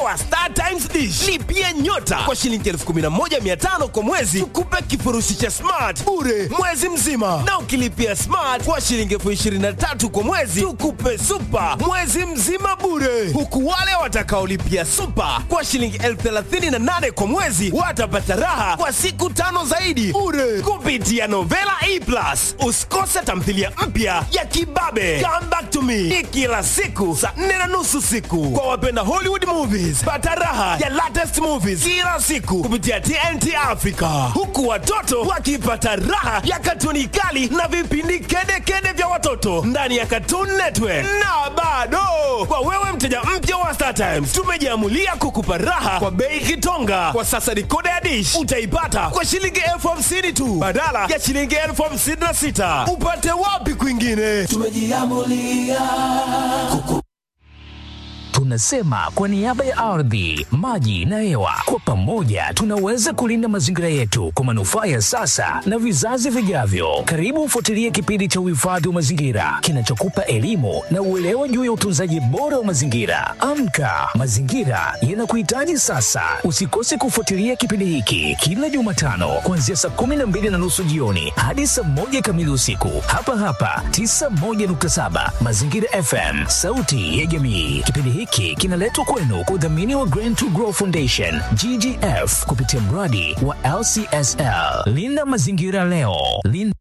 wa Star Times Dish. Lipia nyota kwa shilingi 11500 kwa mwezi, tukupe kifurushi cha smart bure mwezi mzima, na ukilipia smart kwa shilingi 23000 kwa mwezi, tukupe super mwezi mzima bure, huku wale watakaolipia super kwa shilingi 38000 kwa mwezi watapata raha kwa siku tano zaidi bure kupitia Novela E Plus. Usikose tamthilia mpya ya Kibabe Come Back to Me ni kila siku saa nne na nusu siku. Kwa wapenda Hollywood movies, pata raha ya latest movies kila siku kupitia TNT Africa, huku watoto wakipata raha ya katuni kali na vipindi kedekede vya watoto ndani ya Cartoon Network. Na bado kwa wewe mteja mpya wa Star Times, tumejiamulia kukupa raha kwa bei kitonga. Kwa sasa dikoda ya dish utaipata kwa shilingi elfu hamsini tu badala ya shilingi elfu hamsini na sita. Upate wapi kwingine? tumejiamulia kuku Tunasema kwa niaba ya ardhi, maji na hewa, kwa pamoja tunaweza kulinda mazingira yetu kwa manufaa ya sasa na vizazi vijavyo. Karibu ufuatilie kipindi cha uhifadhi wa mazingira kinachokupa elimu na uelewa juu ya utunzaji bora wa mazingira. Amka, mazingira yanakuhitaji sasa. Usikose kufuatilia kipindi hiki kila Jumatano kuanzia saa kumi na mbili na nusu jioni hadi saa moja kamili usiku hapa hapa 91.7 Mazingira FM, sauti ya jamii. Kipindi hiki kinaletwa kwenu kwa udhamini wa Green to Grow Foundation GGF kupitia mradi wa LCSL. Linda mazingira leo, linda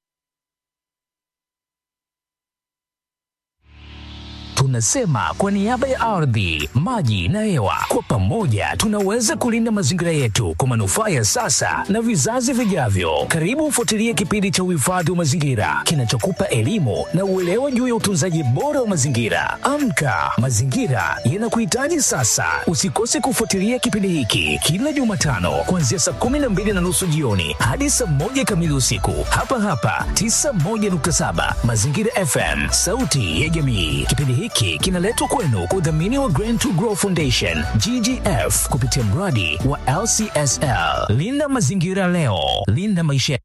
Tunasema kwa niaba ya ardhi, maji na hewa, kwa pamoja tunaweza kulinda mazingira yetu kwa manufaa ya sasa na vizazi vijavyo. Karibu ufuatilie kipindi cha uhifadhi wa mazingira kinachokupa elimu na uelewa juu ya utunzaji bora wa mazingira. Amka, mazingira yanakuhitaji sasa. Usikose kufuatilia kipindi hiki kila Jumatano kuanzia saa kumi na mbili na nusu jioni hadi saa moja kamili usiku hapa hapa 91.7 Mazingira FM, sauti ya jamii. Kipindi hiki kinaletwa kwenu kwa udhamini wa Green to Grow Foundation GGF kupitia mradi wa LCSL. Linda mazingira leo, linda maisha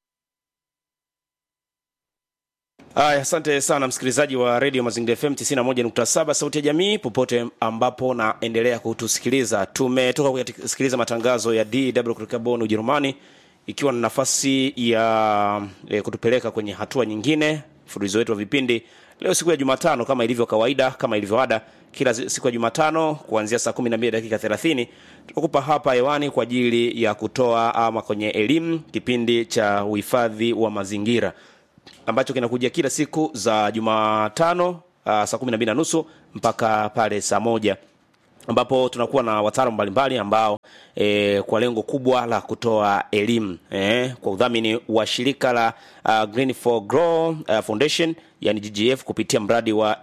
Aya, asante sana msikilizaji wa redio Mazingira FM 91.7 sauti ya jamii, popote ambapo naendelea kutusikiliza. Tumetoka kusikiliza matangazo ya DW kutoka Bonn, Ujerumani, ikiwa na nafasi ya e, kutupeleka kwenye hatua nyingine mfululizo wetu wa vipindi leo siku ya Jumatano kama ilivyo kawaida, kama ilivyo ada, kila siku ya Jumatano kuanzia saa 12 dakika 30 tunakupa hapa hewani kwa ajili ya kutoa ama kwenye elimu kipindi cha uhifadhi wa mazingira ambacho kinakuja kila siku za Jumatano uh, saa 12 na nusu mpaka pale saa moja ambapo tunakuwa na wataalamu mbalimbali ambao e, kwa lengo kubwa la kutoa elimu e, kwa udhamini wa shirika la uh, Green for Grow uh, Foundation yani GGF kupitia mradi wa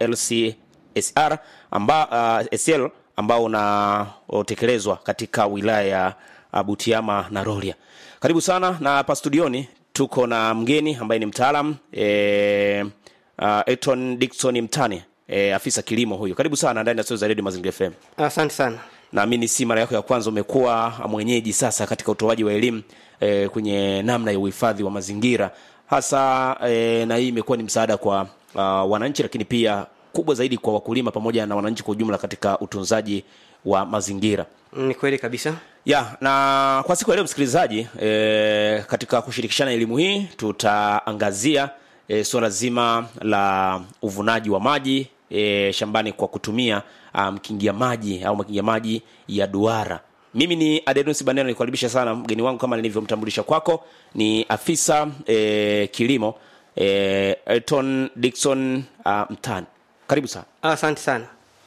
LCSR amba, uh, SL ambao unatekelezwa katika wilaya ya uh, Butiama na Rorya. Karibu sana na hapa studioni tuko na mgeni ambaye ni mtaalam e, uh, Eton Dickson Mtane e, afisa kilimo huyu. Karibu sana ndani ya studio za Radio Mazingira FM. Asante sana. Naamini si mara yako ya kwanza umekuwa mwenyeji sasa katika utoaji wa elimu e, kwenye namna ya uhifadhi wa mazingira hasa e, na hii imekuwa ni msaada kwa uh, wananchi, lakini pia kubwa zaidi kwa wakulima pamoja na wananchi kwa ujumla katika utunzaji wa mazingira. Ni kweli kabisa. Ya, na kwa siku ya leo msikilizaji, e, katika kushirikishana elimu hii tutaangazia e, suala zima la uvunaji wa maji e, shambani kwa kutumia mkingia um, maji au makingia maji ya duara. Mimi ni Adenus Baneno, nikukaribisha sana mgeni wangu kama nilivyomtambulisha kwako, ni afisa e, kilimo e, Elton Dickson uh, Mtani. Karibu sana. Asante sana.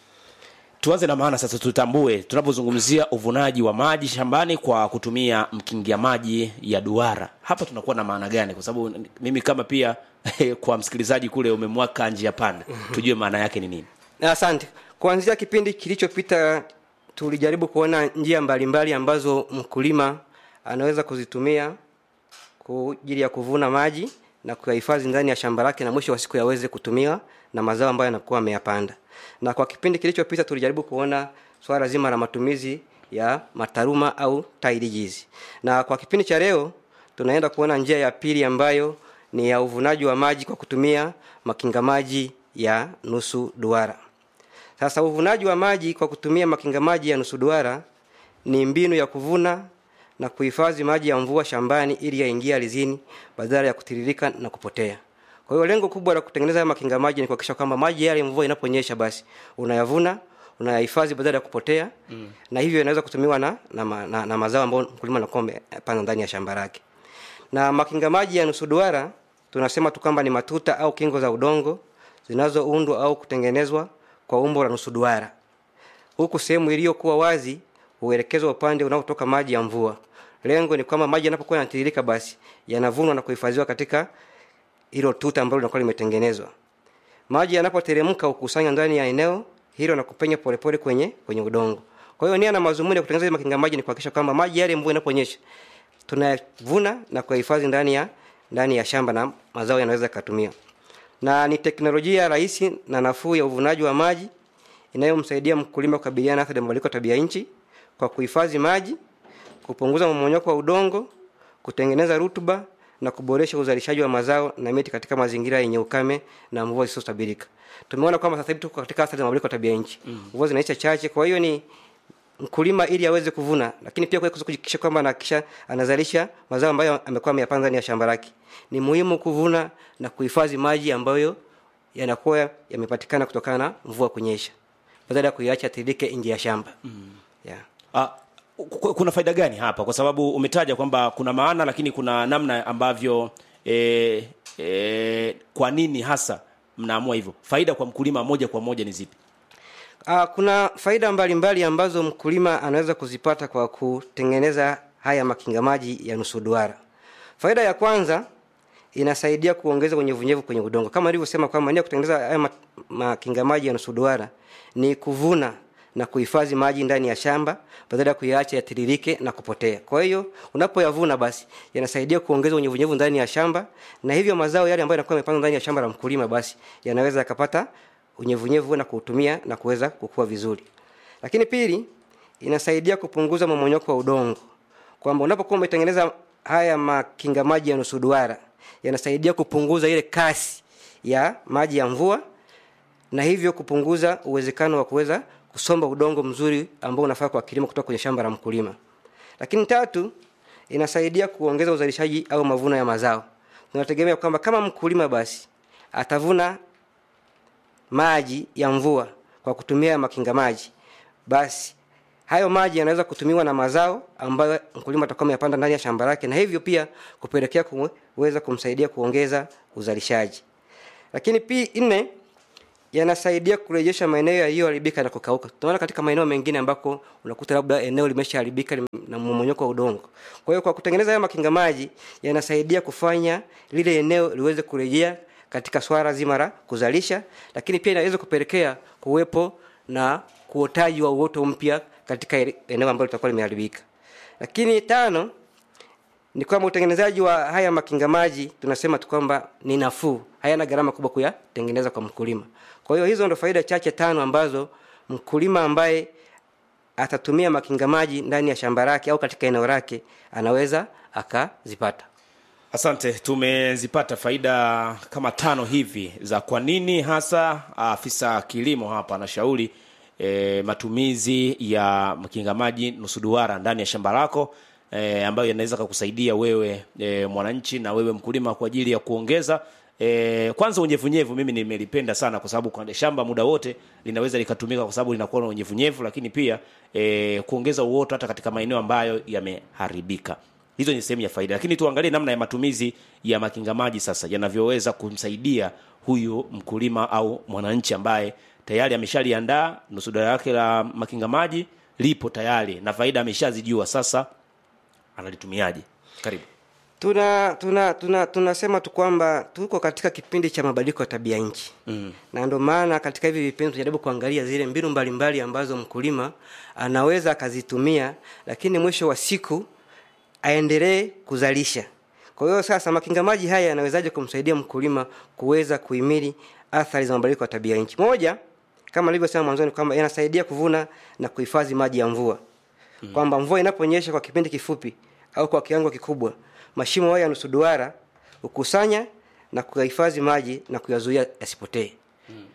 Tuanze na maana sasa, tutambue tunapozungumzia uvunaji wa maji shambani kwa kutumia mkingia maji ya duara, hapa tunakuwa na maana gani? Kwa sababu mimi kama pia kwa msikilizaji kule umemwaka njia panda, tujue maana yake ni nini. Asante. Kuanzia kipindi kilichopita tulijaribu kuona njia mbalimbali mbali ambazo mkulima anaweza kuzitumia kwa ajili ya kuvuna maji na kuyahifadhi ndani ya shamba lake na mwisho wa siku yaweze kutumia na mazao ambayo yanakuwa ameyapanda. Na kwa kipindi kilichopita tulijaribu kuona swala zima la matumizi ya mataruma au tairijizi. Na kwa kipindi cha leo tunaenda kuona njia ya pili ambayo ni ya uvunaji wa maji kwa kutumia makinga maji ya nusu duara. sasa uvunaji wa maji kwa kutumia makinga maji ya nusu duara ni mbinu ya kuvuna na kuhifadhi maji ya mvua shambani ili yaingie alizini badala ya kutiririka na kupotea kwa hiyo lengo kubwa la kutengeneza haya makinga maji ni kuhakikisha kwamba maji yale mvua inaponyesha basi unayavuna unayahifadhi badala ya kupotea mm. na hivyo inaweza kutumiwa na, na, ma- na, na mazao ambayo mkulima anakuwa amepanda ndani ya shamba lake na makinga maji ya nusu duara tunasema tu kwamba ni matuta au kingo za udongo zinazoundwa au kutengenezwa kwa umbo la nusu duara huku sehemu iliyokuwa wazi huelekezwa upande unaotoka maji ya mvua lengo ni kwamba maji yanapokuwa yanatiririka basi yanavunwa na kuhifadhiwa katika hilo tuta ambalo linakuwa limetengenezwa maji yanapoteremka hukusanywa ndani ya eneo hilo na kupenya polepole kwenye kwenye udongo kwa hiyo nia na mazumuni ya kutengeneza hizi makinga maji ni kuhakikisha kwamba maji yale mvua inaponyesha tunayavuna na kuyahifadhi ndani ya ndani ya shamba na mazao yanaweza yakatumia na ni teknolojia rahisi na nafuu ya uvunaji wa maji inayomsaidia mkulima kukabiliana na athari ya mabadiliko ya tabia nchi kwa kuhifadhi maji kupunguza mmonyoko wa udongo kutengeneza rutuba na kuboresha uzalishaji wa mazao na miti katika mazingira yenye ukame na mvua zisizotabirika tumeona kwamba sasa hivi tuko katika athari za mabadiliko ya tabia nchi mvua zinaisha chache kwa hiyo ni mkulima ili aweze kuvuna lakini pia kuweza kuhakikisha kwamba anahakikisha anazalisha mazao ambayo amekuwa ameyapanda ndani ya shamba lake ni muhimu kuvuna na kuhifadhi maji ambayo yanakuwa yamepatikana kutokana na mvua kunyesha badala ya kuiacha tiririke nje ya shamba mm. yeah. Ah, ku- kuna faida gani hapa kwa sababu umetaja kwamba kuna maana lakini kuna namna ambavyo e, e, kwa nini hasa mnaamua hivyo faida kwa mkulima moja kwa moja ni zipi Uh, kuna faida mbalimbali mbali ambazo mkulima anaweza kuzipata kwa kutengeneza haya makinga maji ya nusu duara. Faida ya kwanza inasaidia kuongeza unyevunyevu kwenye udongo. Kama nilivyosema kwamba nia ya kutengeneza haya ma- makinga maji ya nusu duara ni kuvuna na kuhifadhi maji ndani ya shamba badala ya kuyaacha yatiririke na kupotea. Kwa hiyo unapoyavuna basi yanasaidia kuongeza unyevunyevu ndani ya shamba na hivyo mazao yale ambayo yanakuwa yamepandwa ndani ya shamba la mkulima basi yanaweza yakapata unyevunyevu na kuutumia na kuweza kukua vizuri. Lakini pili, inasaidia kupunguza mmomonyoko wa udongo, kwamba unapokuwa umetengeneza haya makinga maji ya nusu duara yanasaidia kupunguza ile kasi ya maji ya mvua na hivyo kupunguza uwezekano wa kuweza kusomba udongo mzuri ambao unafaa kwa kilimo kutoka kwenye shamba la mkulima. Lakini tatu, inasaidia kuongeza uzalishaji au mavuno ya mazao. Tunategemea kwamba kama mkulima basi atavuna maji ya mvua kwa kutumia makinga maji basi hayo maji yanaweza kutumiwa na mazao ambayo mkulima atakuwa ameyapanda ndani ya shamba lake na hivyo pia kupelekea kuweza kumsaidia kuongeza uzalishaji lakini pia nne yanasaidia kurejesha maeneo yaliyoharibika na kukauka tunaona katika maeneo mengine ambako unakuta labda eneo limeshaharibika lim- na mmomonyoko wa udongo kwa hiyo kwa kutengeneza haya makinga maji yanasaidia kufanya lile eneo liweze kurejea katika swala zima la kuzalisha lakini pia inaweza kupelekea kuwepo na kuotaji wa uoto mpya katika ile- eneo ambalo litakuwa limeharibika lakini tano ni kwamba utengenezaji wa haya makinga maji tunasema tu kwamba ni nafuu hayana gharama kubwa kuyatengeneza kwa mkulima kwa hiyo hizo ndo faida chache tano ambazo mkulima ambaye atatumia makinga maji ndani ya shamba lake au katika eneo lake anaweza akazipata asante tumezipata faida kama tano hivi za kwa nini hasa afisa kilimo hapa anashauri e, matumizi ya mkinga maji nusu duara ndani ya shamba lako e, ambayo yanaweza kakusaidia wewe e, mwananchi na wewe mkulima kwa ajili ya kuongeza E, kwanza unyevunyevu mimi nimelipenda sana kwa sababu kwa shamba muda wote linaweza likatumika kwa sababu linakuwa na unyevunyevu lakini pia e, kuongeza uoto hata katika maeneo ambayo yameharibika hizo ni sehemu ya faida lakini tuangalie namna ya matumizi ya makinga maji sasa yanavyoweza kumsaidia huyu mkulima au mwananchi ambaye tayari ameshaliandaa nusu dara yake la makinga maji lipo tayari na faida ameshazijua sasa analitumiaje karibu tuna tuna tuna tunasema tu kwamba tuko katika kipindi cha mabadiliko ya tabia nchi mm. na ndio maana katika hivi vipindi tunajaribu kuangalia zile mbinu mbalimbali ambazo mkulima anaweza akazitumia lakini mwisho wa siku aendelee kuzalisha kwa hiyo sasa makinga maji haya yanawezaje kumsaidia mkulima kuweza kuhimili athari za mabadiliko ya tabia nchi moja kama nilivyosema mwanzoni kwamba yanasaidia kuvuna na kuhifadhi maji ya mvua mm. kwamba mvua inaponyesha kwa kipindi kifupi au kwa kiwango kikubwa mashimo hayo ya nusu duara hukusanya na kuyahifadhi maji na kuyazuia yasipotee mm.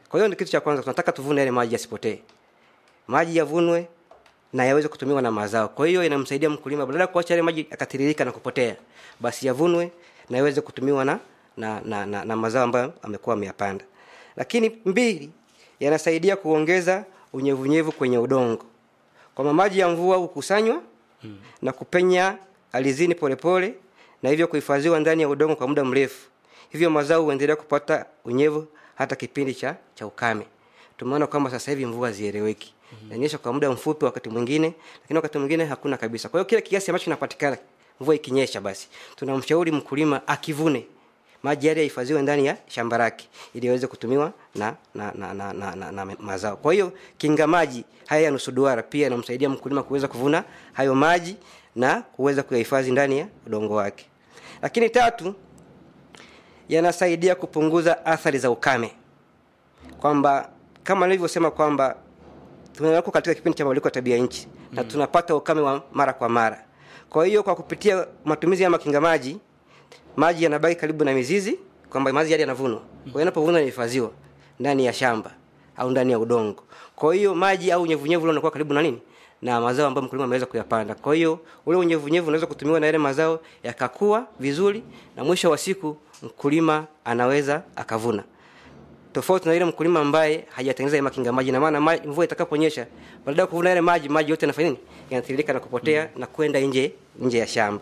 kwa hiyo ni kitu cha kwanza tunataka tuvune yale maji yasipotee maji yavunwe na yaweze kutumiwa na mazao kwa hiyo inamsaidia mkulima badala ya kuacha yale maji yakatiririka na kupotea basi yavunwe na yaweze kutumiwa na na, na, na, na mazao ambayo amekuwa ameyapanda lakini mbili yanasaidia kuongeza unyevunyevu kwenye udongo kwamba maji ya mvua hukusanywa hmm. na kupenya alizini polepole na hivyo kuhifadhiwa ndani ya udongo kwa muda mrefu hivyo mazao huendelea kupata unyevu hata kipindi cha cha ukame tumeona kwamba sasa hivi mvua zieleweki mm-hmm. nanyesha kwa muda mfupi wakati mwingine lakini wakati mwingine hakuna kabisa kwa hiyo kile kiasi ambacho kinapatikana mvua ikinyesha basi tunamshauri mkulima akivune maji yale yahifadhiwe ndani ya shamba lake ili yaweze kutumiwa na na, na, na, na, na, na mazao kwa hiyo kinga maji haya ya nusu duara pia yanamsaidia mkulima kuweza kuvuna hayo maji na kuweza kuyahifadhi ndani ya udongo wake lakini tatu yanasaidia kupunguza athari za ukame kwamba kama nilivyosema kwamba tunako katika kipindi cha mabadiliko ya tabia nchi mm. na tunapata ukame wa mara kwa mara kwa hiyo kwa kupitia matumizi ya makinga maji maji yanabaki karibu na mizizi kwamba maji yale yanavunwa kwa hiyo yanapovunwa yanahifadhiwa ndani ya shamba au ndani ya udongo kwa hiyo maji au unyevunyevu ule unakuwa karibu na nini na mazao ambayo mkulima ameweza kuyapanda kwa hiyo ule unyevunyevu unaweza kutumiwa na yale mazao yakakua vizuri na mwisho wa siku mkulima anaweza akavuna tofauti na ile mkulima ambaye hajatengeneza ile makinga maji na maana maji- mvua itakaponyesha baada ya kuvuna yale maji maji yote yanafanya nini yanatiririka na kupotea mm. na kwenda nje nje ya shamba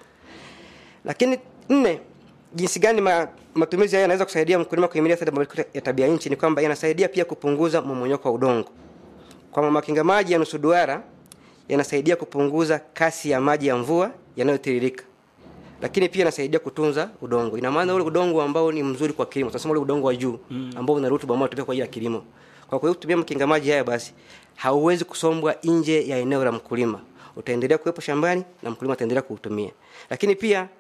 lakini nne jinsi gani ma, matumizi haya yanaweza kusaidia mkulima kuhimilia athari za mabadiliko ya tabia nchi ni kwamba yanasaidia pia kupunguza mmomonyoko wa udongo kwamba makinga maji ya nusu duara yanasaidia kupunguza kasi ya maji ya mvua yanayotiririka lakini pia inasaidia kutunza udongo ina maana ule udongo ambao ni mzuri kwa kilimo tunasema ule udongo wa juu mm. ambao una rutuba ambao unatumika kwa ajili ya kilimo kwa hiyo kutumia makinga maji haya basi hauwezi kusombwa nje ya eneo la mkulima utaendelea kuwepo shambani na mkulima ataendelea kuutumia lakini pia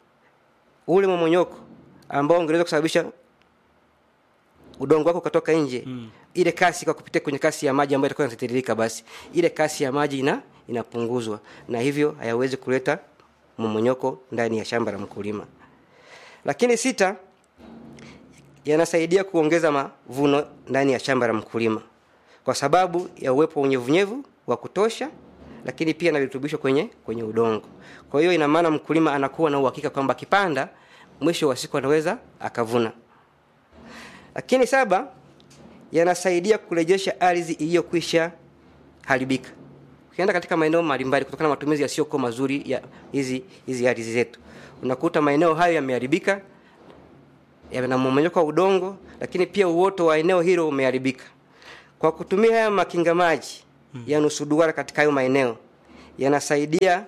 ule momonyoko ambao ungeweza kusababisha udongo wako ukatoka nje mm. ile kasi kwa kupitia kwenye kasi ya maji ambayo itakuwa inatiririka basi ile kasi ya maji ina inapunguzwa na hivyo hayawezi kuleta mmonyoko ndani ya shamba la mkulima lakini sita yanasaidia kuongeza mavuno ndani ya shamba la mkulima kwa sababu ya uwepo wa unyevunyevu wa kutosha lakini pia na virutubisho kwenye kwenye udongo kwa hiyo ina maana mkulima anakuwa na uhakika kwamba akipanda mwisho wa siku anaweza akavuna lakini saba yanasaidia kurejesha ardhi iliyokwisha haribika ukienda katika maeneo mbalimbali kutokana na matumizi yasiyokuwa mazuri ya hizi hizi ardhi zetu unakuta maeneo hayo yameharibika yana mmomonyoko wa udongo lakini pia uoto wa eneo hilo umeharibika kwa kutumia haya makinga maji hmm. ya nusu duara katika hayo maeneo yanasaidia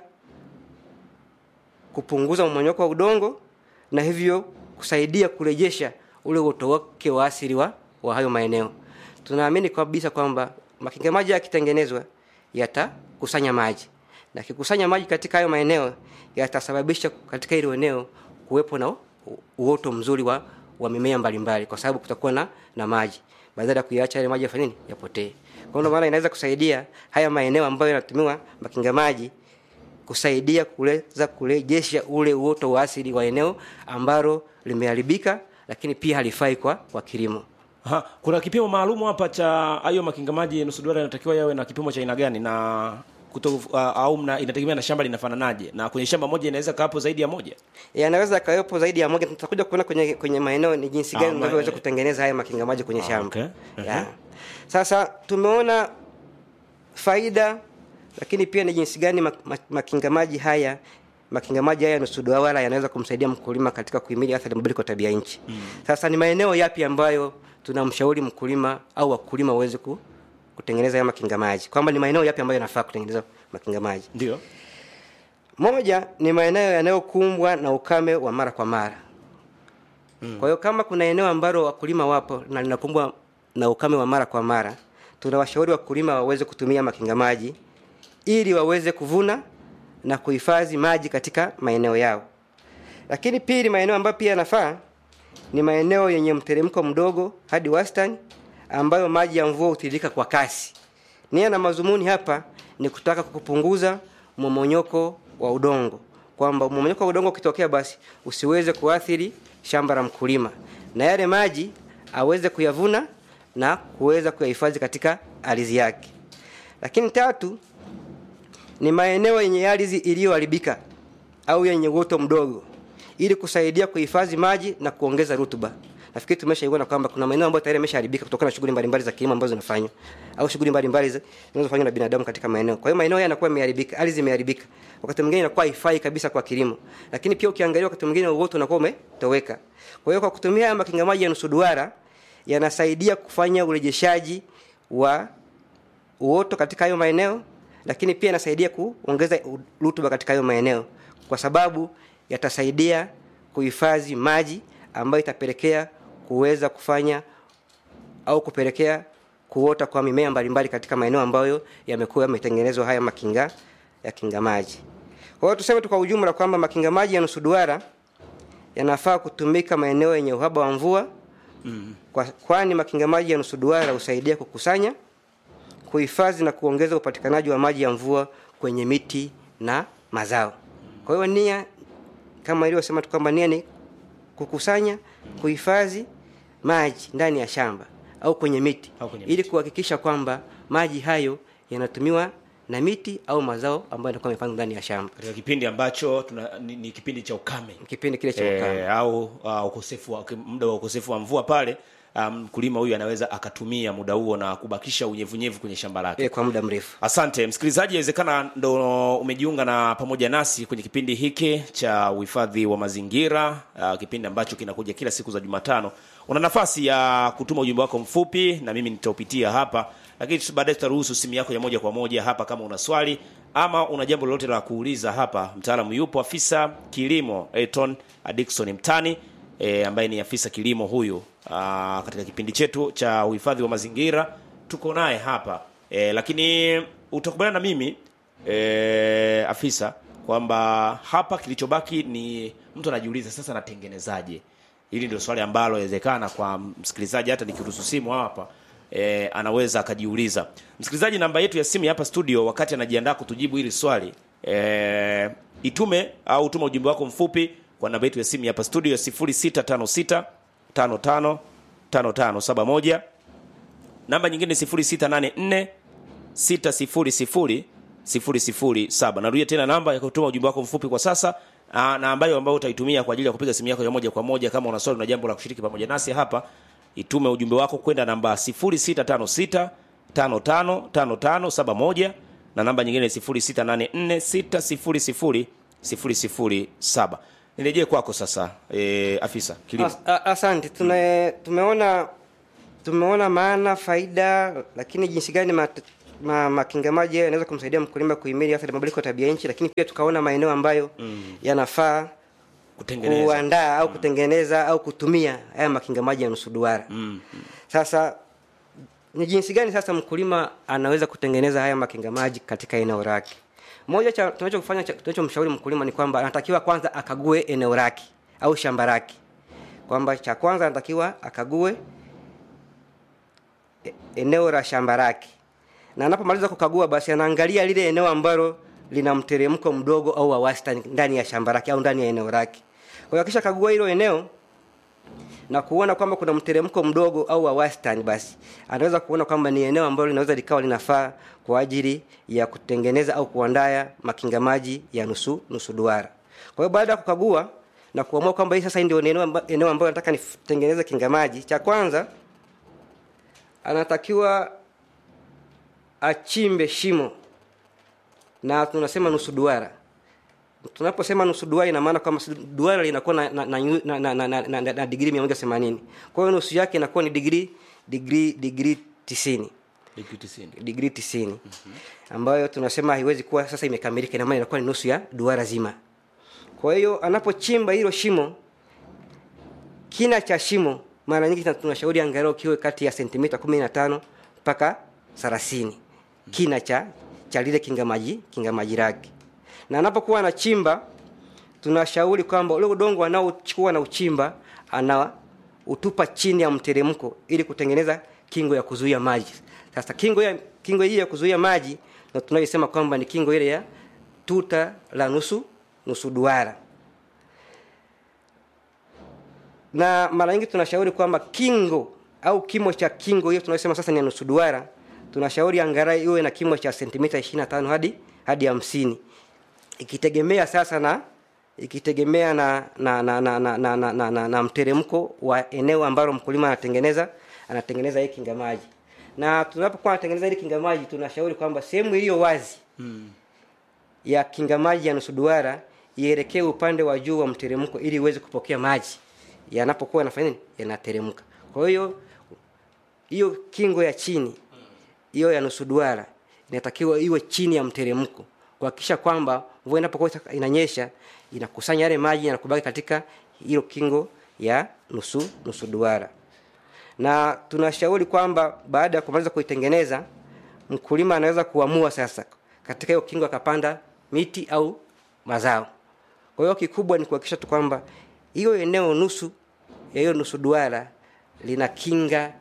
kupunguza mmonyoko wa udongo na hivyo kusaidia kurejesha ule uoto wake wa asili wa, wa hayo maeneo tunaamini kabisa kwamba makinga maji yakitengenezwa yatakusanya maji na kikusanya maji katika hayo maeneo yatasababisha katika hilo eneo kuwepo na u- uoto mzuri wa, wa mimea mbalimbali kwa sababu kutakuwa na, na maji badala ya kuiacha yale maji yafanye nini yapotee kwa ndio maana inaweza kusaidia haya maeneo ambayo yanatumiwa makinga maji kusaidia kuweza kurejesha ule uoto wa asili wa eneo ambalo limeharibika lakini pia halifai kwa, kwa kilimo Aha, kuna kipimo maalumu hapa cha hayo makinga maji nusu duara inatakiwa yawe na kipimo cha aina gani na kuto, uh, au mna, inategemea na shamba linafananaje na kwenye shamba moja inaweza kawapo zaidi ya moja yanaweza yakawepo zaidi ya moja tutakuja kuona kwenye kwenye maeneo ni jinsi Ah, gani ma- unavyoweza kutengeneza haya makinga maji kwenye Ah, shamba okay. yeah. sasa tumeona faida lakini pia ni jinsi gani mak- mak- makinga maji haya makinga maji haya nusu duara yanaweza kumsaidia mkulima katika kuhimili athari ya mabadiliko ya tabia nchi mm. sasa ni maeneo yapi ambayo tunamshauri mkulima au wakulima waweze ku, kutengeneza haya makinga maji kwamba ni maeneo yapi ambayo yanafaa kutengeneza makinga maji ndio moja ni maeneo yanayokumbwa na ukame wa mara kwa mara mm. kwa hiyo kama kuna eneo ambalo wakulima wapo na linakumbwa na ukame wa mara kwa mara tunawashauri wakulima waweze kutumia makinga maji ili waweze kuvuna na kuhifadhi maji katika maeneo yao lakini pili maeneo ambayo pia yanafaa ni maeneo yenye mteremko mdogo hadi wastani ambayo maji ya mvua hutiririka kwa kasi nia na mazumuni hapa ni kutaka kupunguza mmomonyoko wa udongo kwamba mmomonyoko wa udongo ukitokea basi usiweze kuathiri shamba la mkulima na yale maji aweze kuyavuna na kuweza kuyahifadhi katika ardhi yake lakini tatu ni maeneo yenye ardhi iliyoharibika au yenye uoto mdogo ili kusaidia kuhifadhi maji na kuongeza rutuba nafikiri tumeshaiona kwamba kuna maeneo ambayo tayari yameshaharibika kutokana na shughuli mbalimbali za kilimo ambazo zinafanywa au shughuli mbalimbali zi- zinazofanywa na binadamu katika maeneo kwa hiyo maeneo haya yanakuwa yameharibika ardhi imeharibika wakati mwingine inakuwa haifai kabisa kwa kilimo lakini pia ukiangalia wakati mwingine uoto unakuwa umetoweka kwa hiyo kwa kutumia haya makinga maji ya nusu duara yanasaidia kufanya urejeshaji wa uoto katika hayo maeneo lakini pia inasaidia kuongeza u- rutuba katika hayo maeneo kwa sababu yatasaidia kuhifadhi maji ambayo itapelekea kuweza kufanya au kupelekea kuota kwa mimea mbalimbali katika maeneo ambayo yamekuwa yametengenezwa haya makinga ya kinga maji kwa hiyo tuseme tu kwa ujumla kwamba makinga maji ya nusu duara yanafaa kutumika maeneo yenye uhaba wa mvua mm. kwa, kwani makinga maji ya nusu duara husaidia kukusanya kuhifadhi na kuongeza upatikanaji wa maji ya mvua kwenye miti na mazao kwa hiyo nia kama ilivyosema tu kwamba nia ni kukusanya kuhifadhi maji ndani ya shamba au kwenye miti Au kwenye ili kuhakikisha kwamba maji hayo yanatumiwa na miti au mazao ambayo yanakuwa yamepandwa ndani ya shamba katika kipindi ambacho tuna, ni, ni kipindi cha ukame kipindi kile cha ukame e, au uh, ukosefu wa, muda wa ukosefu wa mvua pale mkulima um, huyu anaweza akatumia muda huo na kubakisha unyevunyevu kwenye shamba lake ile kwa muda mrefu asante msikilizaji awezekana ndo umejiunga na pamoja nasi kwenye kipindi hiki cha uhifadhi wa mazingira uh, kipindi ambacho kinakuja kila siku za jumatano una nafasi ya kutuma ujumbe wako mfupi na mimi nitaupitia hapa lakini tu- baadaye tutaruhusu simu yako ya moja kwa moja hapa kama una swali ama una jambo lolote la kuuliza hapa mtaalamu yupo afisa kilimo Elton Adikson Mtani e, ambaye ni afisa kilimo huyu aa, katika kipindi chetu cha uhifadhi wa mazingira tuko naye hapa e, lakini utakubaliana na mimi e, afisa kwamba hapa kilichobaki ni mtu anajiuliza sasa natengenezaje hili ndio swali ambalo inawezekana kwa msikilizaji hata nikiruhusu simu hapa e, anaweza akajiuliza msikilizaji namba yetu ya simu ya hapa studio wakati anajiandaa kutujibu hili swali e, itume au tuma ujumbe wako mfupi kwa namba yetu ya simu ya hapa studio 0656 55 5571 namba nyingine 0684 600 007 narudia tena namba ya kutuma ujumbe wako mfupi kwa sasa aa, na ambayo ambayo utaitumia kwa ajili ya kupiga simu yako ya moja kwa moja kama una swali na jambo la kushiriki pamoja nasi hapa itume ujumbe wako kwenda namba 0656 555571 na namba nyingine 0684 600 007 nirejee kwako sasa e, afisa kilimo As, a, asante tume, tumeona tumeona maana faida lakini jinsi gani mat, ma, makinga maji hayo yanaweza kumsaidia mkulima kuhimili athari ya mabadiliko ya tabia nchi lakini pia tukaona maeneo ambayo mm. yanafaa kutengeneza kuandaa au kutengeneza au kutumia haya makinga maji ya nusu duara mm. sasa ni jinsi gani sasa mkulima anaweza kutengeneza haya makinga maji katika eneo lake moja cha tunachofanya cha- tunachomshauri mkulima ni kwamba anatakiwa kwanza akague eneo lake au shamba lake kwamba cha kwanza anatakiwa akague e- eneo la shamba lake na anapomaliza kukagua basi anaangalia lile eneo ambalo lina mteremko mdogo au wa wastani ndani ya shamba lake au ndani ya eneo lake kwa hiyo akisha kagua hilo eneo na kuona kwamba kuna mteremko mdogo au wa wastani basi anaweza kuona kwamba ni eneo ambalo linaweza likawa linafaa kwa ajili ya kutengeneza au kuandaa makinga maji ya nusu nusu duara kwa hiyo baada ya kukagua na kuamua kwamba hii sasa hii ndio eneo amba- eneo ambayo nataka nitengeneze kinga maji cha kwanza anatakiwa achimbe shimo na tunasema nusu duara tunaposema nusu duara ina maana kwamba duara linakuwa na, na, na, na, na, na, na, na, na, na digrii mia moja themanini kwa hiyo nusu yake inakuwa ni digrii digrii digrii tisini digrii tisini ambayo tunasema haiwezi kuwa sasa imekamilika ina maana inakuwa ni nusu ya duara zima kwa hiyo anapochimba hilo shimo kina cha shimo mara nyingi tuna- tunashauri angalau kiwe kati ya sentimita kumi na tano mpaka thelathini kina cha cha lile kingamaji kingamaji lake na anapokuwa anachimba tunashauri kwamba ule udongo anaochukua na uchimba ana utupa chini ya mteremko ili kutengeneza kingo ya kuzuia maji sasa kingo ya kingo hii ya kuzuia maji na tunaisema kwamba ni kingo ile ya tuta la nusu nusu duara na mara nyingi tunashauri kwamba kingo au kimo cha kingo hiyo tunayosema sasa ni ya nusu duara tunashauri angalau iwe na kimo cha sentimita 25 hadi hadi hamsini ikitegemea sasa na ikitegemea na na na na, na, na, na, na, na, na mteremko wa eneo ambalo mkulima anatengeneza anatengeneza hii kinga maji na tunapokuwa anatengeneza hili kinga maji tunashauri kwamba sehemu iliyo wazi hmm. ya kinga maji ya nusu duara ielekee upande wa juu wa mteremko ili iweze kupokea maji yanapokuwa yanafanya nini yanateremka kwa hiyo hiyo kingo ya chini hiyo ya nusu duara inatakiwa iwe chini ya mteremko kuhakikisha kwamba mvua inapokuwa ita- inanyesha inakusanya yale maji yanakubaki katika hilo kingo ya nusu nusu duara na tunashauri kwamba baada ya kumaliza kuitengeneza mkulima anaweza kuamua sasa katika hiyo kingo akapanda miti au mazao kwa hiyo kikubwa ni kuhakikisha tu kwamba hiyo eneo nusu ya hiyo nusu duara lina kinga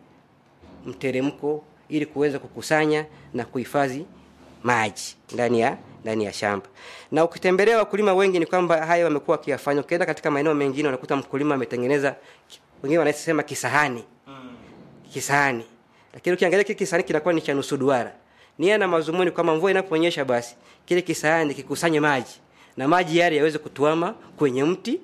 mteremko ili kuweza kukusanya na kuhifadhi maji ndani ya ndani ya shamba na ukitembelea wakulima wengi ni kwamba haya wamekuwa wakiyafanya ukienda katika maeneo mengine unakuta mkulima ametengeneza wengine wanasema kisahani kisahani lakini ukiangalia kile kisahani kinakuwa ni cha nusu duara nia na mazumuni kwamba mvua inaponyesha basi kile kisahani kikusanye maji na maji yale yaweze kutuama kwenye mti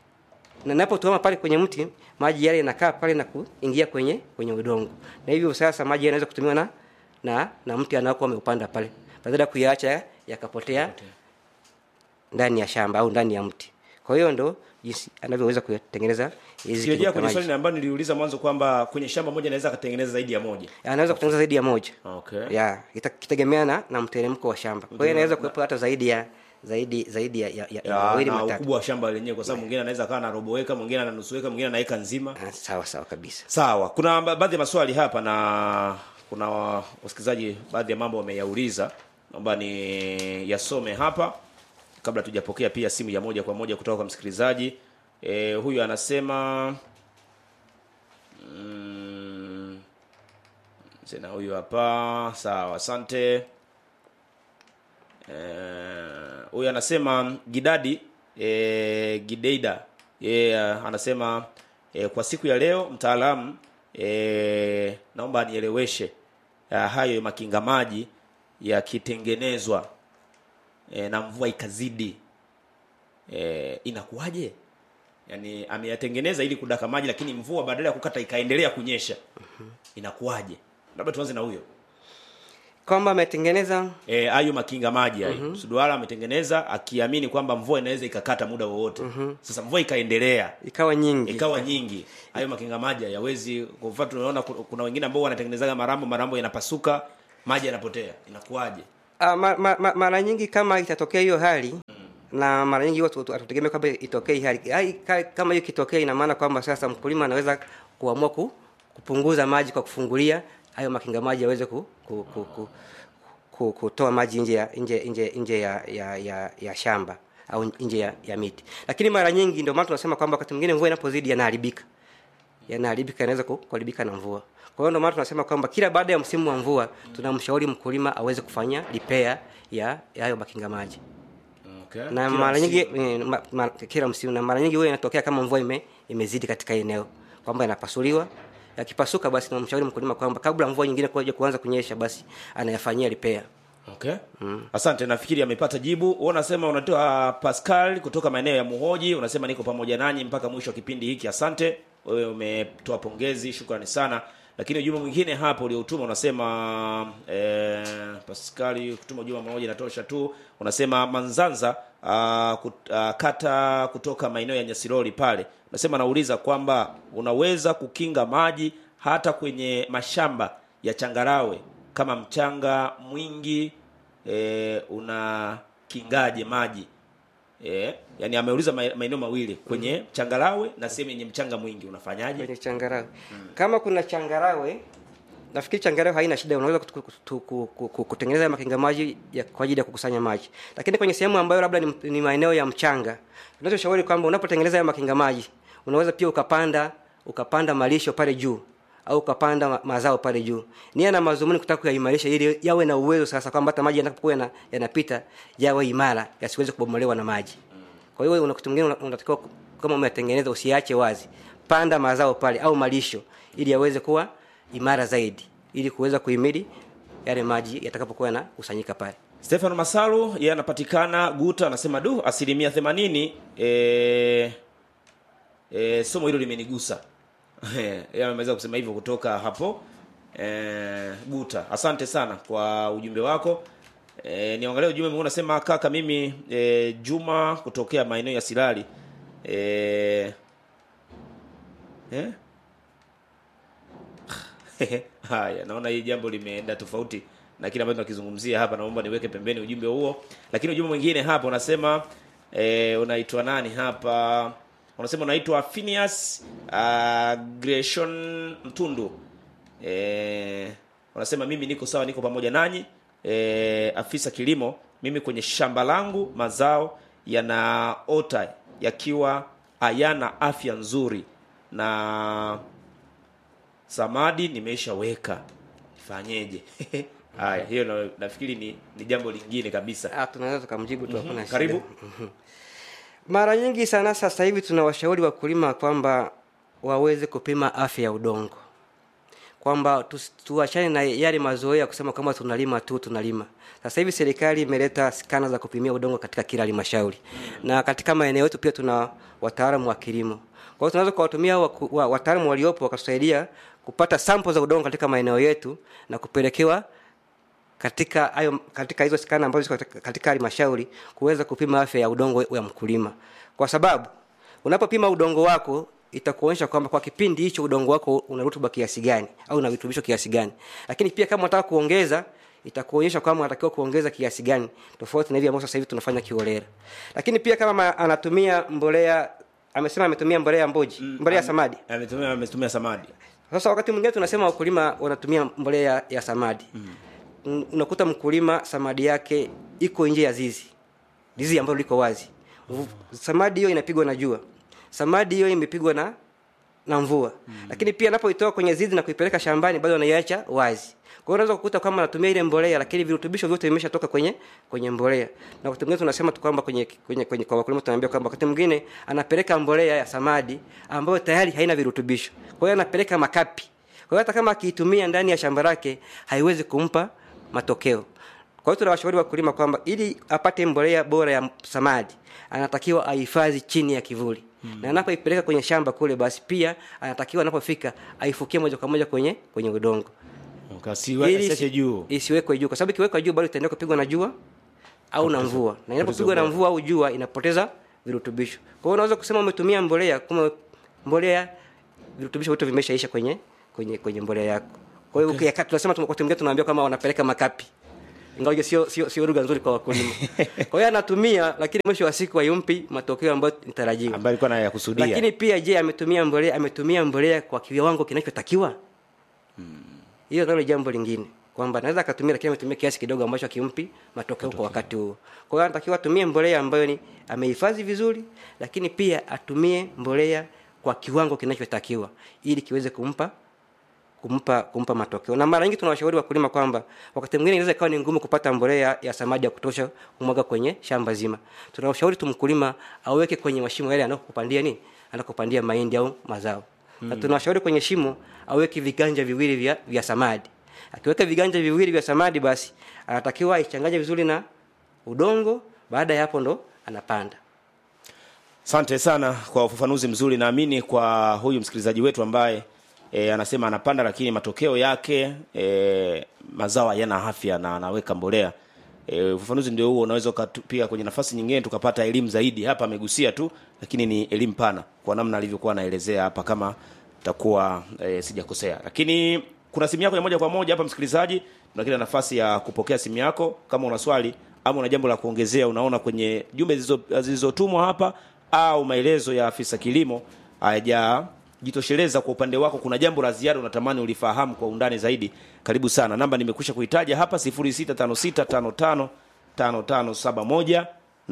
na napotuama pale kwenye mti maji yale yanakaa pale na kuingia kwenye kwenye udongo na hivyo sasa maji yanaweza kutumiwa na na, na mti anaokuwa ameupanda pale badala ya kuyaacha yakapotea ndani ya shamba au ndani ya mti kwa hiyo ndo jinsi anavyoweza kutengeneza hizi kirejea kinga kwenye maji. swali ambayo niliuliza mwanzo kwamba kwenye shamba moja anaweza akatengeneza zaidi ya moja anaweza kutengeneza zaidi ya moja okay. ya ita- kitegemea na, na mteremko wa shamba kwa hiyo inaweza kuwepo hata zaidi ya zaidi zaidi ya, ya, ya, ya ya, mawili na matatu ukubwa wa shamba lenyewe kwa sababu mwingine anaweza akawa na robo eka mwingine ana nusu eka mwingine ana eka nzima Ah, sawa sawa kabisa sawa kuna ba- baadhi ya maswali hapa na kuna wa- wasikilizaji baadhi ya mambo wameyauliza naomba ni yasome hapa kabla tujapokea pia simu ya moja kwa moja kutoka kwa msikilizaji e, huyu anasema mm, tena huyu hapa sawa asante Eh, huyu anasema gidadi e, gideida yeye anasema e, kwa siku ya leo mtaalamu e, naomba anieleweshe ya hayo makinga maji yakitengenezwa e, na mvua ikazidi e, inakuwaje yaani ameyatengeneza ili kudaka maji lakini mvua badala ya kukata ikaendelea kunyesha inakuwaje labda tuanze na huyo kwamba ametengeneza Eh, hayo makinga maji hayo mm-hmm. suduara ametengeneza akiamini kwamba mvua inaweza ikakata muda wowote mm-hmm. sasa mvua ikaendelea ikawa nyingi ikawa nyingi hayo makinga maji hayawezi kwa mfano tunaona ku- kuna wengine ambao wanatengenezaga marambo marambo yanapasuka maji yanapotea inakuwaje Ah, ma, ma, ma, mara nyingi kama itatokea hiyo hali na mara nyingi watu watu- hatutegemea kwamba itokee hii hali Hai- ka- kama hiyo ikitokea ina maana kwamba sasa mkulima anaweza kuamua ku, kupunguza maji kwa kufungulia hayo makinga maji yaweze ku, ku, ku, ku, ku, kutoa maji nje ya nje nje nje ya, ya, ya, ya shamba au nje ya, ya miti lakini mara nyingi ndio maana tunasema kwamba wakati mwingine mvua inapozidi yanaharibika yanaharibika yanaweza ku- kuharibika na mvua kwa hiyo ndio maana tunasema kwamba kila baada ya msimu wa mvua tunamshauri mkulima aweze kufanya repair ya ya hayo makinga maji okay. na Kila mara nyingi msimu. eh, ma, ma, kila msimu na mara nyingi huwa inatokea kama mvua ime, imezidi katika eneo kwamba yanapasuliwa yakipasuka basi namshauri mkulima kwamba kabla mvua nyingine kuja kuanza kunyesha basi anayafanyia repair okay. mm. asante nafikiri amepata jibu Wewe unasema unatoa pascal kutoka maeneo ya muhoji unasema niko pamoja nanyi mpaka mwisho wa kipindi hiki asante wewe umetoa pongezi shukrani sana lakini ujumbe mwingine hapo ulioutuma unasema eh, paskali kutuma ujumbe mmoja inatosha tu unasema manzanza uh, kut, uh, kata kutoka maeneo ya nyasirori pale unasema nauliza kwamba unaweza kukinga maji hata kwenye mashamba ya changarawe kama mchanga mwingi e, una kingaje maji e, yani ameuliza ma- maeneo mawili kwenye mm-hmm. changarawe na sehemu yenye mchanga mwingi unafanyaje kwenye changarawe kama kuna changarawe nafikiri changarawe haina shida unaweza kutu- kutu- ku- ku- ku- kutengeneza makinga maji ya, kwa ajili ya kukusanya maji lakini kwenye sehemu ambayo labda ni, ni maeneo ya mchanga tunachoshauri kwamba unapotengeneza haya makinga maji unaweza pia ukapanda ukapanda malisho pale juu au ukapanda ma- mazao pale juu nia na mazumuni kutaka kuyaimarisha ili yawe na uwezo sasa kwamba hata maji yanapokuwa yana- yanapita yawe imara yasiweze kubomolewa na maji kwa hiyo una kitu mwingine una- unatakiwa ku- kama umetengeneza usiache wazi kupanda mazao pale au malisho ili yaweze kuwa imara zaidi ili kuweza kuhimili yale maji yatakapokuwa yanakusanyika pale stefano masalu yeye anapatikana guta anasema du asilimia themanini e, e, somo hilo limenigusa yeye ameweza kusema hivyo kutoka hapo e, guta asante sana kwa ujumbe wako e, niangalia ujumbe mwingine unasema kaka mimi e, juma kutokea maeneo ya silali e, eh? haya naona hii jambo limeenda tofauti na kile ambacho tunakizungumzia hapa naomba niweke pembeni ujumbe huo lakini ujumbe mwingine hapa unasema e, unaitwa nani hapa unasema unaitwa Phineas uh, Greshon Mtundu e, unasema mimi niko sawa niko pamoja nanyi e, afisa kilimo mimi kwenye shamba langu mazao yanaota yakiwa hayana afya nzuri na samadi nimeshaweka nifanyeje haya hiyo na, nafikiri ni, ni jambo lingine kabisa Ah, tunaweza tukamjibu tu hakuna shida. karibu mara nyingi sana sasa hivi tunawashauri wakulima kwamba waweze kupima afya ya udongo kwamba tus- tuachane na yale mazoea ya kusema kwamba tunalima tu tunalima sasa hivi serikali imeleta skana za kupimia udongo katika kila halmashauri na katika maeneo yetu pia tuna wataalamu wa kilimo kwa hiyo tunaweza kuwatumia waku- wa- wataalamu waliopo wakatusaidia kupata sample za udongo katika maeneo yetu na kupelekewa katika hayo katika hizo skana ambazo ziko katika- katika halmashauri kuweza kupima afya ya udongo ya mkulima kwa sababu unapopima udongo wako itakuonyesha kwamba kwa kipindi hicho udongo wako una rutuba kiasi gani au una virutubisho kiasi gani lakini pia kama unataka kuongeza itakuonyesha kwamba unatakiwa kuongeza kiasi gani tofauti na hivi ambavyo sasa hivi tunafanya kiholela lakini pia kama ma- anatumia mbolea amesema ametumia mbolea mboji mbolea ya samadi ametumia ametumia samadi sasa wakati mwingine tunasema wakulima wanatumia mbolea ya samadi mm. unakuta mkulima samadi yake iko nje ya zizi zizi ambalo liko wazi Vu- samadi hiyo inapigwa na jua samadi hiyo imepigwa na na mvua mm. lakini pia anapoitoa kwenye zizi na kuipeleka shambani bado anaiacha wazi kwa hiyo unaweza kukuta kama anatumia ile mbolea lakini virutubisho vyote vimeshatoka kwenye kwenye mbolea na wakati mwingine tunasema tu kwamba kwenye, kwenye, kwenye kwa wakulima tunaambia kwamba wakati mwingine anapeleka mbolea ya samadi ambayo tayari haina virutubisho kwa hiyo anapeleka makapi kwa hiyo hata kama akiitumia ndani ya shamba lake haiwezi kumpa matokeo kwa hiyo tunawashauri wakulima kwamba ili apate mbolea bora ya samadi anatakiwa ahifadhi chini ya kivuli hmm. na anapoipeleka kwenye shamba kule basi pia anatakiwa anapofika aifukie moja kwa moja kwenye kwenye udongo kasiwa Ili asiache isi- juu isiwekwe juu kwa sababu ikiwekwa juu bado itaendelea kupigwa na jua au na mvua na inapopigwa na ubora. mvua au jua inapoteza virutubisho kwa hiyo unaweza kusema umetumia mbolea kama mbolea virutubisho vyote vimeshaisha kwenye kwenye kwenye mbolea yako kwa hiyo okay. tunasema tu- wakati mwingine tunaambia kama wanapeleka makapi ingawa hiyo sio sio sio lugha nzuri kwa wakulima kwa hiyo anatumia lakini mwisho wa siku hayumpi matokeo ambayo nitarajiwa ambaye alikuwa anayakusudia lakini pia je ametumia mbolea ametumia mbolea kwa kiwango kinachotakiwa hiyo nalo jambo lingine kwamba anaweza akatumia lakini ametumia kiasi kidogo ambacho akimpi matokeo kwa wakati huo kwa hiyo anatakiwa atumie mbolea ambayo ni amehifadhi vizuri lakini pia atumie mbolea kwa kiwango kinachotakiwa ili kiweze kumpa kumpa kumpa matokeo na mara nyingi tunawashauri wakulima kwamba wakati mwingine inaweza ikawa ni ngumu kupata mbolea ya samadi ya kutosha kumwaga kwenye shamba zima tunawashauri tu mkulima aweke kwenye mashimo yale anakokupandia nini anakopandia mahindi au mazao hmm. na tunawashauri kwenye shimo aweke viganja viwili vya, vya samadi akiweka viganja viwili vya samadi basi anatakiwa aichanganye vizuri na udongo baada ya hapo ndo anapanda asante sana kwa ufafanuzi mzuri naamini kwa huyu msikilizaji wetu ambaye e, anasema anapanda lakini matokeo yake e, mazao hayana afya na anaweka mbolea e, ufafanuzi ndio huo unaweza ukatupia kwenye nafasi nyingine tukapata elimu zaidi hapa amegusia tu lakini ni elimu pana kwa namna alivyokuwa anaelezea hapa kama takuwa e, sijakosea lakini kuna simu yako ya moja kwa moja hapa msikilizaji tuna kila nafasi ya kupokea simu yako kama una swali ama una jambo la kuongezea unaona kwenye jumbe zilizo- zilizotumwa hapa au maelezo ya afisa kilimo hayajajitosheleza kwa upande wako kuna jambo la ziada unatamani ulifahamu kwa undani zaidi karibu sana namba nimekwisha kuitaja hapa 0656555571 na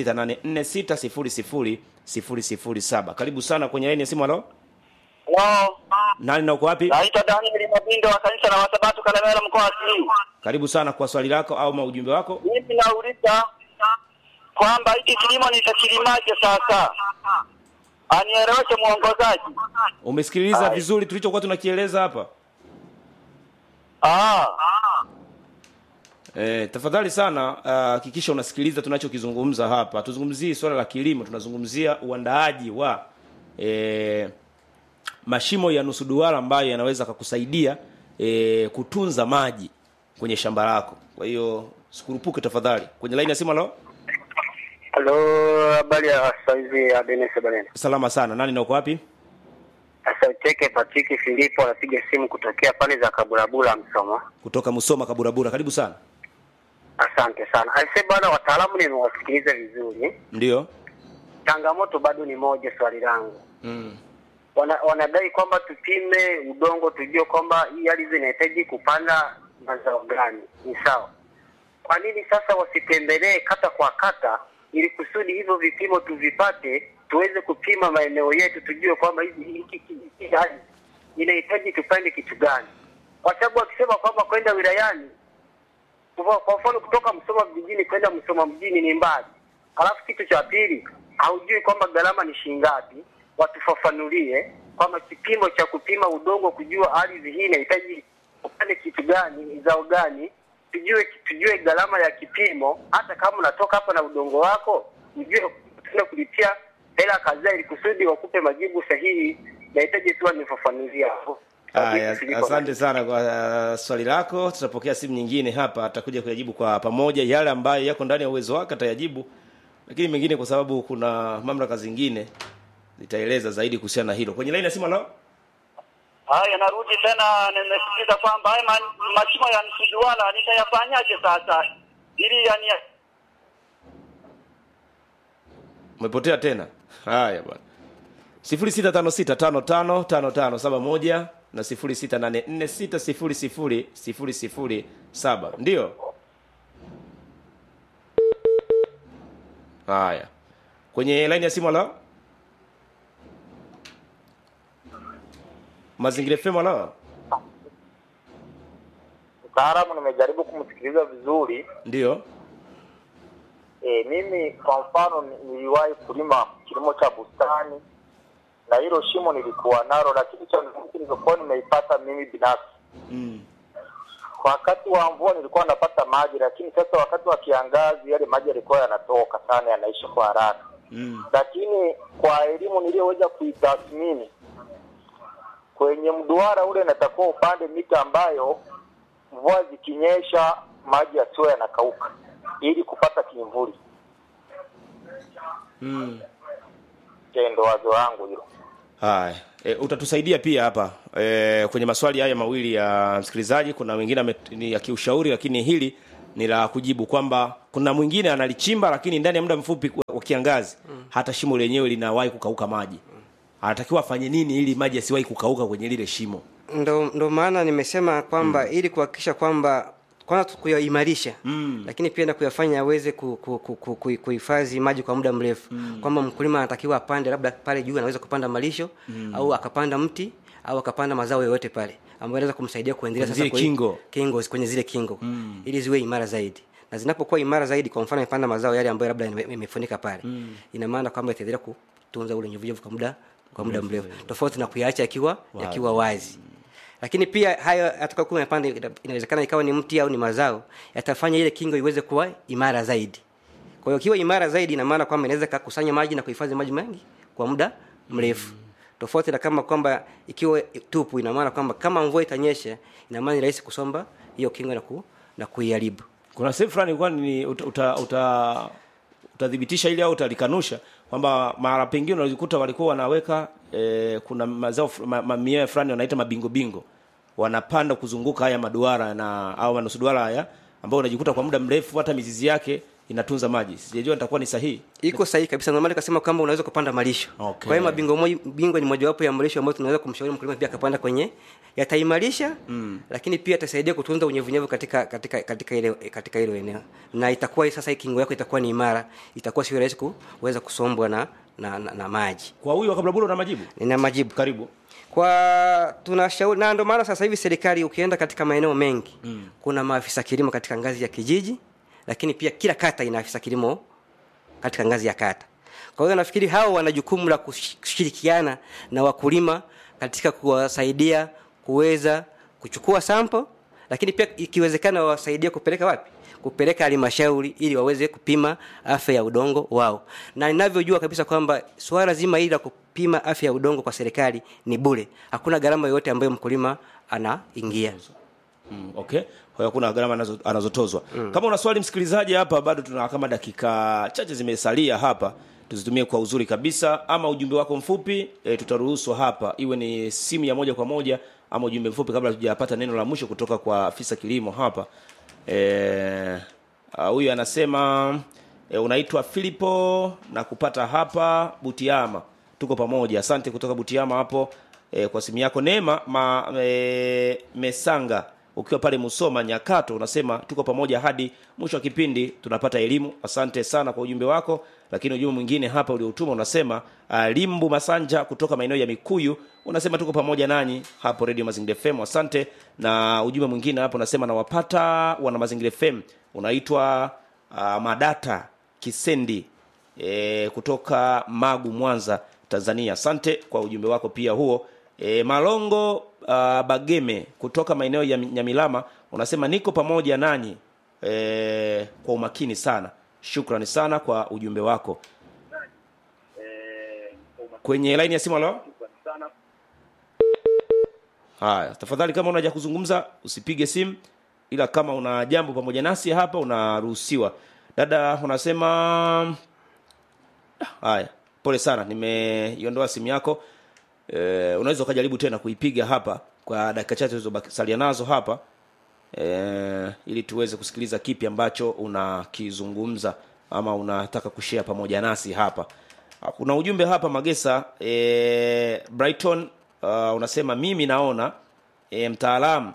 0684600007 karibu sana kwenye laini ya simu halo Halo, nani na uko wapi naitwa Daniel Mabindo wa kanisa la Wasabato Kalemera mkoa wa Simiyu. karibu sana kwa swali lako au maujumbe wako Mimi nauliza kwamba hiki kilimo nitakilimaje sasa? anieleweshe mwongozaji. umesikiliza vizuri tulichokuwa tunakieleza hapa Ah, E, tafadhali sana hakikisha unasikiliza tunachokizungumza hapa. Tuzungumzii swala la kilimo, tunazungumzia uandaaji wa e, mashimo ya nusu duara ambayo yanaweza kukusaidia e, kutunza maji kwenye shamba lako. Kwa hiyo sikurupuke tafadhali. Kwenye line ya simu halo. halo, habari ya saizi ya Dennis Balena. Salama sana. Nani na uko wapi? Sasa ucheke Patrick Filipo anapiga simu kutokea pande za Kaburabura Msoma. Kutoka Musoma Kaburabura. Karibu sana. Asante sana. Aise bwana, wataalamu nimewasikiliza vizuri. Ndio. Changamoto bado ni moja, swali langu Mm. wana, wanadai kwamba tupime udongo tujue kwamba hii ardhi inahitaji kupanda mazao gani. Ni sawa. Kwa nini sasa wasitembelee kata kwa kata, ili kusudi hivyo vipimo tuvipate, tuweze kupima maeneo yetu, tujue kwamba hizi hiki- hiki- hii ardhi inahitaji tupande kitu gani, kwa sababu wakisema kwamba kwenda wilayani, kwa kwa mfano kutoka Msoma vijijini kwenda Msoma mjini ni mbali, alafu kitu cha pili haujui kwamba gharama ni shilingi ngapi, watufafanulie kwamba kipimo cha kupima udongo, kujua ardhi hii inahitaji upande kitu gani, zao gani, tujue tujue gharama ya kipimo. Hata kama unatoka hapa na udongo wako, ujue tuna kulipia hela kadhaa, ili kusudi wakupe majibu sahihi. Nahitaji tu wanifafanulie hapo. Aya, asante sana kwa uh, swali lako. Tutapokea simu nyingine hapa, atakuja kuyajibu kwa pamoja. Yale ambayo yako ndani ya uwezo wake atayajibu, lakini mengine kwa sababu kuna mamlaka zingine zitaeleza zaidi kuhusiana na hilo. Kwenye laini ya simu halo. Haya, narudi tena, nimesikiza kwamba haya ma- mashimo ya nusu duara nitayafanyaje sasa ili yani Umepotea tena. Haya bwana. 0656555571 na 0684600007. Ndio. Haya. Kwenye line ya simu halo. Mazingira FM halo. mtaalamu nimejaribu kumsikiliza vizuri Ndio. e, mimi kwa mfano ni- niliwahi kulima kilimo cha bustani na hilo shimo nilikuwa nalo lakini changamoto nilizokuwa nimeipata mimi binafsi Mm. wakati wa mvua nilikuwa napata maji lakini sasa wakati wa kiangazi yale maji yalikuwa yanatoka sana yanaisha kwa haraka Mm. lakini kwa elimu niliyoweza kuitathmini kwenye mduara ule natakiwa upande mita ambayo mvua zikinyesha maji yasiwe yanakauka ili kupata kimvuli. Mm. Je, ndo wazo langu hilo. Haya, e, utatusaidia pia hapa e, kwenye maswali haya mawili ya msikilizaji. Kuna wengine ame- ni ya kiushauri, lakini hili ni la kujibu kwamba kuna mwingine analichimba, lakini ndani ya muda mfupi wa- wa kiangazi hata shimo lenyewe linawahi kukauka maji. Anatakiwa afanye nini ili maji yasiwahi kukauka kwenye lile shimo? ndo, ndo maana nimesema kwamba ili kuhakikisha kwamba kwanza tu kuyaimarisha Mm. lakini pia na kuyafanya yaweze ku- ku- ku- ku- ku- kuhifadhi maji kwa muda mrefu kwamba mkulima anatakiwa apande labda pale juu anaweza kupanda malisho au akapanda mti au akapanda mazao yoyote pale ambayo anaweza kumsaidia kuendelea Kwenye sasa zile kwe- kingo. kingo kwenye zile kingo ili ziwe imara zaidi na zinapokuwa imara zaidi kwa mfano amepanda mazao yale ambayo labda yame- yamefunika pale ina maana kwamba itaendelea kutunza ule unyevunyevu kwa muda kwa muda mrefu tofauti na kuyaacha yakiwa yakiwa wazi lakini pia hayo atakayokuwa amepanda ina- inawezekana ikawa ni mti au ni mazao yatafanya ile kingo iweze kuwa imara zaidi kwa hiyo ikiwa imara zaidi ina maana kwamba inaweza kakusanya maji na kuhifadhi maji mengi kwa muda mrefu tofauti na kama kwamba ikiwa tupu ina maana kwamba kama mvua itanyesha ina maana ni rahisi kusomba hiyo kingo na, ku, na kuiharibu Kuna sehemu fulani ilikuwa ni uta, uta, uta utathibitisha ili au utalikanusha kwamba mara pengine unajikuta walikuwa wanaweka e, kuna mazao fu- ma, mamia fulani wanaita mabingo bingo wanapanda kuzunguka haya maduara na au manusu duara haya ambao unajikuta kwa muda mrefu hata mizizi yake inatunza maji sijajua nitakuwa ni sahihi iko sahihi kabisa ndio maana nikasema kwamba unaweza kupanda malisho Okay. kwa hiyo mabingo moja bingo ni mojawapo ya malisho ambayo tunaweza kumshauri mkulima pia akapanda kwenye yataimarisha mm. lakini pia yatasaidia kutunza unyevunyevu katika katika katika ile katika hilo eneo na itakuwa sasa hii kingo yako itakuwa ni imara itakuwa sio rahisi kuweza kusombwa na na, na, na maji kwa huyu wakabla una majibu nina majibu karibu kwa tunashauri na ndio maana sasa hivi serikali ukienda katika maeneo mengi mm. kuna maafisa kilimo katika ngazi ya kijiji lakini pia kila kata ina afisa kilimo katika ngazi ya kata kwa hiyo nafikiri hao wana jukumu la kush- kushirikiana na wakulima katika kuwasaidia kuweza kuchukua sample lakini pia ikiwezekana wawasaidie kupeleka wapi kupeleka halmashauri ili waweze kupima afya ya udongo wao na ninavyojua kabisa kwamba suala zima hili la kupima afya ya udongo kwa serikali ni bure hakuna gharama yoyote ambayo mkulima anaingia Mm, okay kwa hiyo kuna gharama anazo- anazotozwa mm. kama una swali msikilizaji hapa bado tuna kama dakika chache zimesalia hapa tuzitumie kwa uzuri kabisa ama ujumbe wako mfupi e, tutaruhusu hapa iwe ni simu ya moja kwa moja ama ujumbe mfupi kabla tujapata neno la mwisho kutoka kwa afisa kilimo hapa Eh, ah, huyu anasema e, unaitwa filipo na kupata hapa butiama tuko pamoja asante kutoka butiama hapo e, kwa simu yako neema ma, e, mesanga ukiwa pale musoma nyakato unasema tuko pamoja hadi mwisho wa kipindi tunapata elimu asante sana kwa ujumbe wako lakini ujumbe mwingine hapa ulioutuma unasema uh, limbu masanja kutoka maeneo ya mikuyu unasema tuko pamoja nanyi hapo radio mazingira fm asante na ujumbe mwingine hapo unasema nawapata wana mazingira fm unaitwa uh, madata kisendi e, kutoka magu mwanza tanzania asante kwa ujumbe wako pia huo e, malongo uh, bageme kutoka maeneo ya nyamilama unasema niko pamoja nanyi e, kwa umakini sana shukrani sana kwa ujumbe wako kwenye laini ya simu alo haya tafadhali kama unaja kuzungumza usipige simu ila kama una jambo pamoja nasi hapa unaruhusiwa dada unasema haya pole sana nimeiondoa simu yako e, unaweza ukajaribu tena kuipiga hapa kwa dakika chache ulizosalia nazo hapa e, ili tuweze kusikiliza kipi ambacho unakizungumza ama unataka kushare pamoja nasi hapa Ah, kuna ujumbe hapa magesa e, brighton uh, unasema mimi naona e, mtaalamu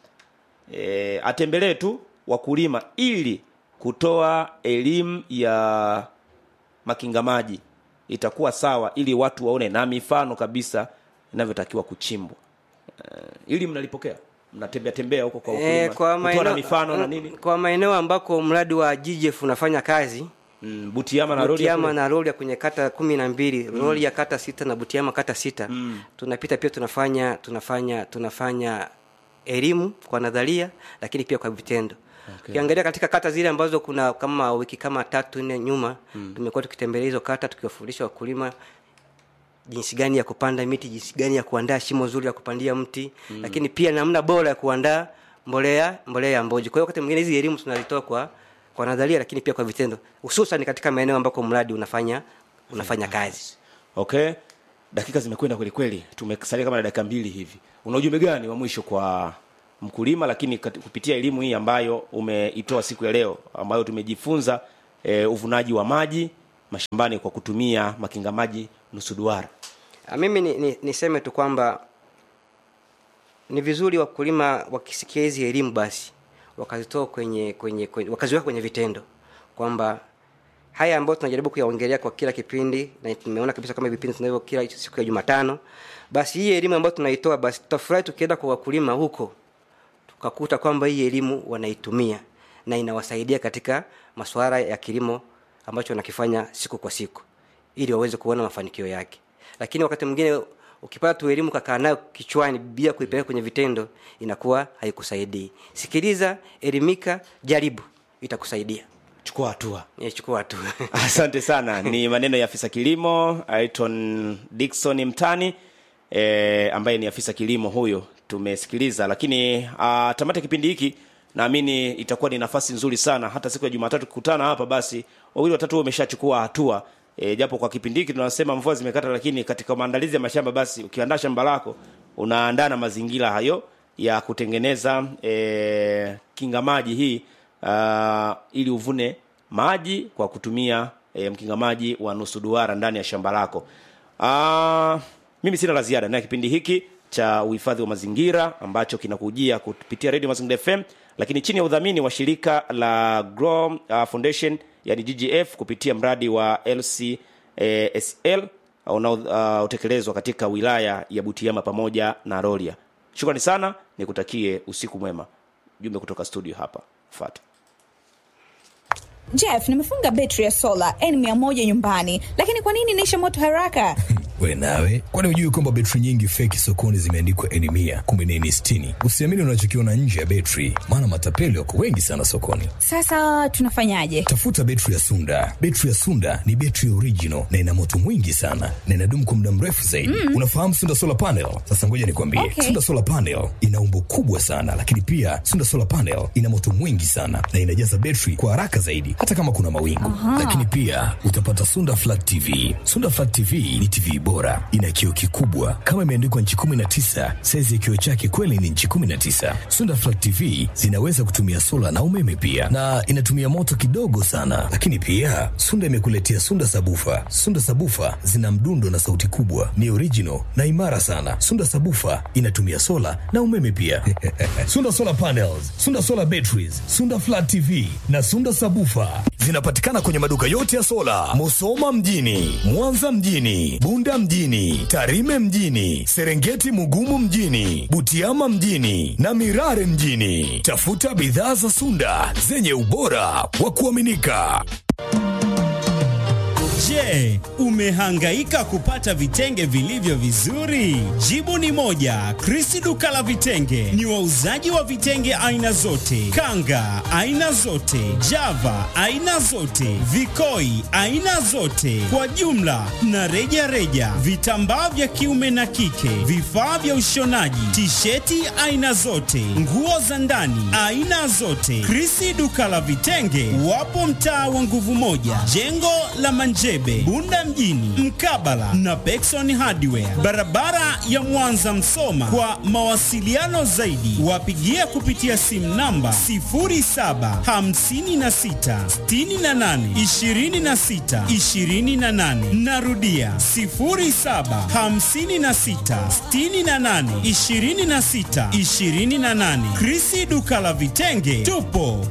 e, atembelee tu wakulima ili kutoa elimu ya makinga maji itakuwa sawa ili watu waone na mifano kabisa inavyotakiwa kuchimbwa e, ili mnalipokea mnatembea tembea huko kwa wakulima Eh, kwa kutoa na maeneo mifano na nini kwa maeneo ambako mradi wa GGF unafanya kazi mm, butiama na rodi Butiama na roli ya kwenye kata kumi na mbili roli ya kata sita na Butiama kata sita tunapita pia tunafanya tunafanya tunafanya elimu kwa nadharia lakini pia kwa vitendo ukiangalia katika kata zile ambazo kuna kama wiki kama tatu nne nyuma tumekuwa tukitembelea hizo kata tukiwafundisha wakulima jinsi gani ya kupanda miti jinsi gani ya kuandaa shimo zuri la kupandia mti mm. lakini pia namna bora ya kuandaa mbolea mbolea ya mboji kwa hiyo wakati mwingine hizi elimu tunazitoa kwa kwa nadharia lakini pia kwa vitendo hususan katika maeneo ambako mradi unafanya unafanya kazi okay dakika zimekwenda kweli kweli tumesalia kama na dakika mbili hivi una ujumbe gani wa mwisho kwa mkulima lakini kati- kupitia elimu hii ambayo umeitoa siku ya leo ambayo tumejifunza e, uvunaji wa maji mashambani kwa kutumia makinga maji nusu duara Ah, mimi ni, ni, niseme tu kwamba ni vizuri wakulima wakisikia hizi elimu basi wakazitoa kwenye, kwenye, kwenye wakaziweka kwenye vitendo kwamba haya ambayo tunajaribu kuyaongelea kwa kila kipindi na tumeona kabisa kama vipindi tunavyo kila siku ya jumatano basi hii elimu ambayo tunaitoa basi tutafurahi tukienda kwa wakulima huko tukakuta kwamba hii elimu wanaitumia na inawasaidia katika masuala ya kilimo ambacho wanakifanya siku kwa siku ili waweze kuona mafanikio yake lakini wakati mwingine ukipata tu elimu kakaa nayo kichwani bila kuipeleka kwenye vitendo inakuwa haikusaidii sikiliza elimika jaribu itakusaidia chukua hatua Eh, chukua tu asante sana ni maneno ya afisa kilimo aiton dikson mtani e, ambaye ni afisa kilimo huyo tumesikiliza lakini uh, tamata kipindi hiki naamini itakuwa ni nafasi nzuri sana hata siku ya jumatatu kukutana hapa basi wawili watatu wameshachukua hatua e, japo kwa kipindi hiki tunasema mvua zimekata lakini katika maandalizi ya mashamba basi ukiandaa shamba lako unaandaa na mazingira hayo ya kutengeneza e, kinga maji hii uh, ili uvune maji kwa kutumia e, mkinga maji wa nusu duara ndani ya shamba lako uh, mimi sina la ziada na kipindi hiki cha uhifadhi wa mazingira ambacho kinakujia kupitia radio mazingira fm lakini chini ya udhamini wa shirika la Grow uh, foundation yani ggf kupitia mradi wa lcsl unaotekelezwa uh, katika wilaya ya butiama pamoja na rolia shukrani sana nikutakie usiku mwema jumbe kutoka studio hapa fata Jeff, nimefunga betri ya sola N100 nyumbani, lakini kwa nini inaisha moto haraka? We nawe, kwani hujui kwamba betri nyingi feki sokoni zimeandikwa N mia kumbe ni N sitini? Usiamini unachokiona nje ya betri, maana matapeli wako wengi sana sokoni. Sasa tunafanyaje? Tafuta betri ya Sunda. Betri ya Sunda ni betri original na ina moto mwingi sana na inadumu kwa muda mrefu zaidi. Mm. Unafahamu Sunda solar panel? Sasa ngoja nikwambie, Okay. Sunda solar panel ina umbo kubwa sana, lakini pia Sunda solar panel ina moto mwingi sana na inajaza betri kwa haraka zaidi, hata kama kuna mawingu. Lakini pia utapata Sunda flat TV. Sunda flat TV ni TV bora, ina kioo kikubwa kama imeandikwa nchi 19. Saizi ya kioo chake kweli ni nchi 19. Sunda flat TV zinaweza kutumia sola na umeme pia, na inatumia moto kidogo sana. Lakini pia Sunda imekuletea Sunda sabufa. Sunda sabufa zina mdundo na sauti kubwa, ni original na imara sana. Sunda sabufa inatumia sola na umeme pia. Sunda solar panels, Sunda solar batteries, Sunda flat TV na Sunda sabufa zinapatikana kwenye maduka yote ya sola, Musoma mjini, Mwanza mjini, Bunda mjini, Tarime mjini, Serengeti Mugumu mjini, Butiama mjini na Mirare mjini. Tafuta bidhaa za Sunda zenye ubora wa kuaminika. Je, umehangaika kupata vitenge vilivyo vizuri? Jibu ni moja. Krisi duka la vitenge ni wauzaji wa vitenge aina zote, kanga aina zote, java aina zote, vikoi aina zote, kwa jumla na reja reja, vitambaa vya kiume na kike, vifaa vya ushonaji, tisheti aina zote, nguo za ndani aina zote. Krisi duka la vitenge wapo mtaa wa nguvu moja, jengo la Manjebe, Bunda mjini, mkabala na Pekson Hardware, barabara ya Mwanza Msoma. Kwa mawasiliano zaidi, wapigie kupitia simu namba 0756682628. Narudia 0756682628. Krisi duka la vitenge, tupo